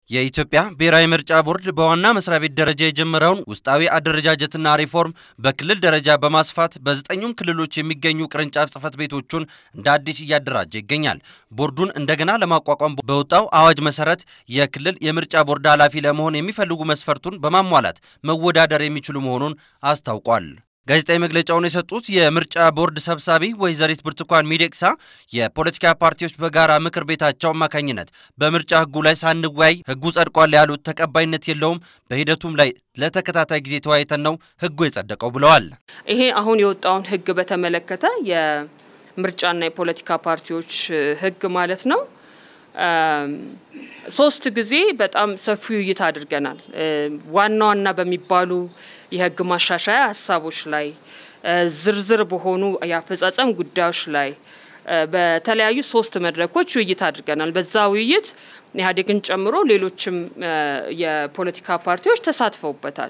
የኢትዮጵያ ብሔራዊ ምርጫ ቦርድ በዋና መስሪያ ቤት ደረጃ የጀመረውን ውስጣዊ አደረጃጀትና ሪፎርም በክልል ደረጃ በማስፋት በዘጠኙም ክልሎች የሚገኙ ቅርንጫፍ ጽሕፈት ቤቶቹን እንደ አዲስ እያደራጀ ይገኛል። ቦርዱን እንደገና ለማቋቋም በወጣው አዋጅ መሰረት የክልል የምርጫ ቦርድ ኃላፊ ለመሆን የሚፈልጉ መስፈርቱን በማሟላት መወዳደር የሚችሉ መሆኑን አስታውቋል። ጋዜጣዊ መግለጫውን የሰጡት የምርጫ ቦርድ ሰብሳቢ ወይዘሪት ብርቱካን ሚደቅሳ የፖለቲካ ፓርቲዎች በጋራ ምክር ቤታቸው አማካኝነት በምርጫ ሕጉ ላይ ሳንወያይ ሕጉ ጸድቋል ያሉት ተቀባይነት የለውም፣ በሂደቱም ላይ ለተከታታይ ጊዜ ተወያይተን ነው ሕጉ የጸደቀው ብለዋል። ይሄ አሁን የወጣውን ሕግ በተመለከተ የምርጫና የፖለቲካ ፓርቲዎች ሕግ ማለት ነው ሶስት ጊዜ በጣም ሰፊ ውይይት አድርገናል። ዋና ዋና በሚባሉ የህግ ማሻሻያ ሀሳቦች ላይ ዝርዝር በሆኑ የአፈጻጸም ጉዳዮች ላይ በተለያዩ ሶስት መድረኮች ውይይት አድርገናል። በዛ ውይይት ኢህአዴግን ጨምሮ ሌሎችም የፖለቲካ ፓርቲዎች ተሳትፈውበታል።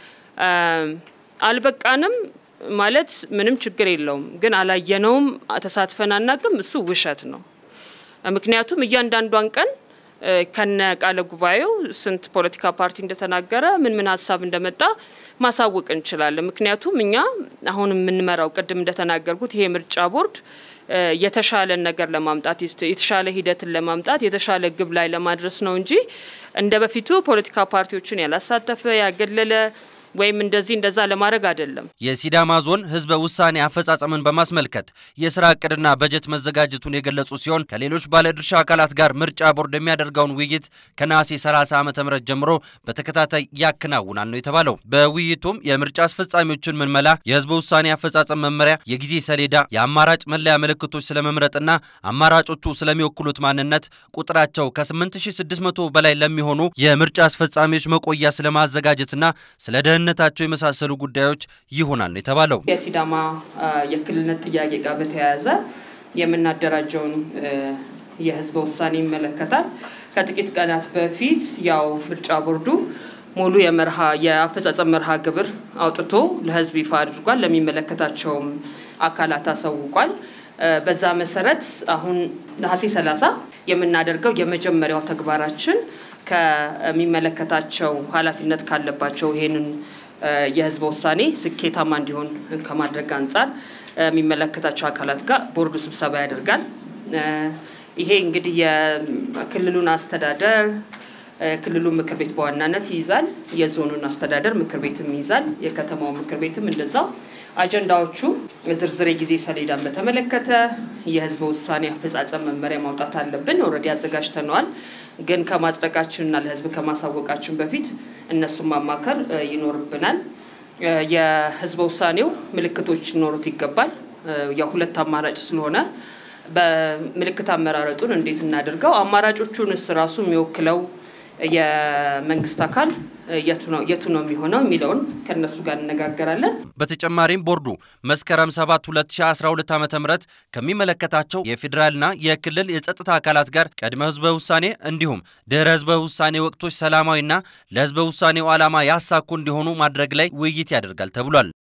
አልበቃንም ማለት ምንም ችግር የለውም፣ ግን አላየነውም፣ ተሳትፈን አናቅም፣ እሱ ውሸት ነው። ምክንያቱም እያንዳንዷን ቀን ከነ ቃለ ጉባኤው ስንት ፖለቲካ ፓርቲ እንደተናገረ ምን ምን ሀሳብ እንደመጣ ማሳወቅ እንችላለን። ምክንያቱም እኛ አሁን የምንመራው ቅድም እንደተናገርኩት ይሄ ምርጫ ቦርድ የተሻለን ነገር ለማምጣት የተሻለ ሂደትን ለማምጣት የተሻለ ግብ ላይ ለማድረስ ነው እንጂ እንደ በፊቱ ፖለቲካ ፓርቲዎችን ያላሳተፈ ያገለለ ወይም እንደዚህ እንደዛ ለማድረግ አይደለም። የሲዳማ ዞን ህዝበ ውሳኔ አፈጻጸምን በማስመልከት የስራ እቅድና በጀት መዘጋጀቱን የገለጹ ሲሆን ከሌሎች ባለድርሻ አካላት ጋር ምርጫ ቦርድ የሚያደርገውን ውይይት ከነሐሴ 30 ዓ ም ጀምሮ በተከታታይ ያከናውናል ነው የተባለው። በውይይቱም የምርጫ አስፈጻሚዎችን ምልመላ፣ የህዝበ ውሳኔ አፈጻጸም መመሪያ፣ የጊዜ ሰሌዳ፣ የአማራጭ መለያ ምልክቶች ስለመምረጥና አማራጮቹ ስለሚወክሉት ማንነት፣ ቁጥራቸው ከ8600 በላይ ለሚሆኑ የምርጫ አስፈጻሚዎች መቆያ ስለማዘጋጀትና ስለ ነታቸው የመሳሰሉ ጉዳዮች ይሆናል ነው የተባለው። የሲዳማ የክልልነት ጥያቄ ጋር በተያያዘ የምናደራጀውን የህዝበ ውሳኔ ይመለከታል። ከጥቂት ቀናት በፊት ያው ምርጫ ቦርዱ ሙሉ የመርሃ የአፈጻጸም መርሃ ግብር አውጥቶ ለህዝብ ይፋ አድርጓል። ለሚመለከታቸውም አካላት አሳውቋል። በዛ መሰረት አሁን ነሐሴ 30 የምናደርገው የመጀመሪያው ተግባራችን ከሚመለከታቸው ኃላፊነት ካለባቸው ይሄንን የህዝበ ውሳኔ ስኬታማ እንዲሆን ከማድረግ አንጻር የሚመለከታቸው አካላት ጋር ቦርዱ ስብሰባ ያደርጋል። ይሄ እንግዲህ የክልሉን አስተዳደር ክልሉ ምክር ቤት በዋናነት ይይዛል። የዞኑን አስተዳደር ምክር ቤትም ይይዛል። የከተማው ምክር ቤትም እንደዛው። አጀንዳዎቹ ዝርዝር የጊዜ ሰሌዳን በተመለከተ የህዝበ ውሳኔ አፈጻጸም መመሪያ ማውጣት አለብን። ኦልሬዲ አዘጋጅተነዋል። ግን ከማጽደቃችንና ለህዝብ ከማሳወቃችን በፊት እነሱን ማማከር ይኖርብናል። የህዝበ ውሳኔው ምልክቶች ሊኖሩት ይገባል። ያው ሁለት አማራጭ ስለሆነ በምልክት አመራረጡን እንዴት እናድርገው፣ አማራጮቹንስ ራሱ የሚወክለው የመንግስት አካል የቱ ነው የሚሆነው የሚለውን ከእነሱ ጋር እነጋገራለን። በተጨማሪም ቦርዱ መስከረም 7 2012 ዓ ም ከሚመለከታቸው የፌዴራልና የክልል የጸጥታ አካላት ጋር ቅድመ ህዝበ ውሳኔ እንዲሁም ድህረ ህዝበ ውሳኔ ወቅቶች ሰላማዊና ለህዝበ ውሳኔው ዓላማ ያሳኩ እንዲሆኑ ማድረግ ላይ ውይይት ያደርጋል ተብሏል።